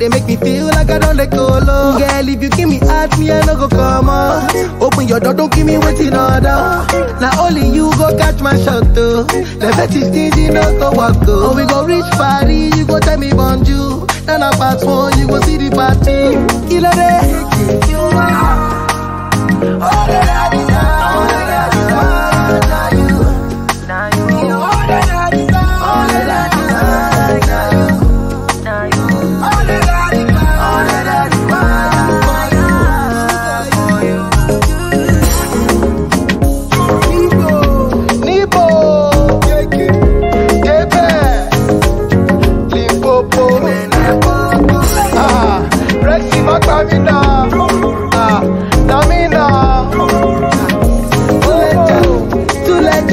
they make me feel like I don't let go low. Girl, if you give me heart, me I no go come out. Open your door, don't give me waiting order. Now only you go catch my shot though. The fetish things you know go walk go. Oh, we go reach party, you go tell me bonjour. Then I pass one, you go see the party. Killer day. You are. Oh, that I desire. Oh, that I desire. Now you. Now you, Oh, that I desire. Oh, that I desire. Now you. now you, Oh, that I desire. Oh, that I desire. Nibo. Kebe. Limpopo. Ah, Rexy Makamina. Ah, Namina. Too late.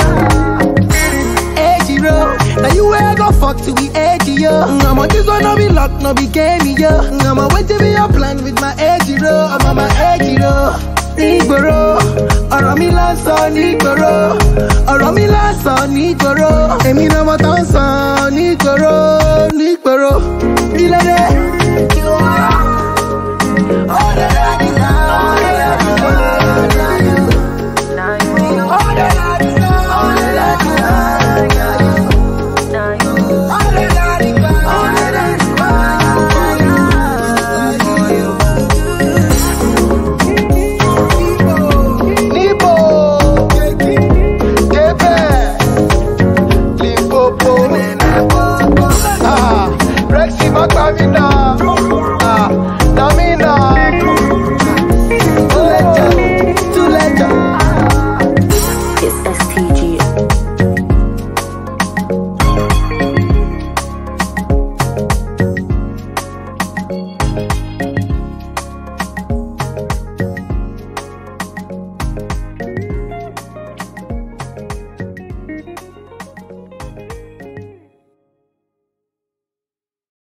Ejiro. Now you where I go fuck to be edgy, yo. I'm on this one, no be luck, no be game, yo. I'm on wait to be your plan with my Ejiro. I'm on my Ejiro. Nígboro, ọ̀rọ̀ mi lásán nígboro, ọ̀rọ̀ mi lásán nígboro, èmi náà mo tán sàn nígboro, nígboro, nílẹ̀dẹ̀. Ọ̀rẹ́ rẹ̀ ní sàn, ọ̀rẹ́ rẹ̀ ní sàn, now you, ọ̀rẹ́ rẹ̀